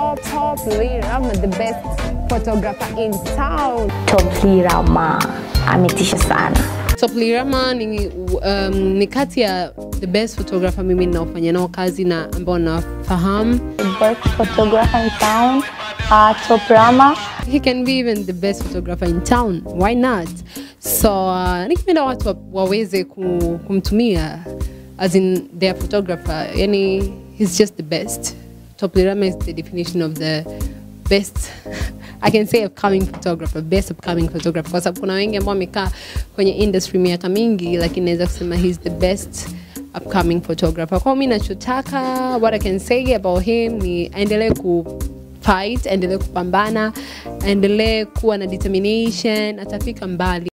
top, top Lee Rama, the best photographer in town. Top Lee Rama ametisha sana. Top Lee Rama ni, um, ni kati ya the best photographer mimi ninaofanya nao kazi na ambao nafahamu. The best photographer in town, uh, Top Rama. He can be even the best photographer in town. Why not? So uh, nikipenda watu wa- waweze ku, kumtumia as in their photographer. Yani he's just the best. Top Lee Rama is the definition of the best I can say upcoming photographer, best upcoming photographer kwa sababu kuna wengi ambao wamekaa kwenye industry miaka mingi, lakini naweza kusema he's the best upcoming photographer. Kwa mimi nachotaka, what I can say about him ni aendelee ku fight, aendelee kupambana, aendelee kuwa na determination, atafika mbali.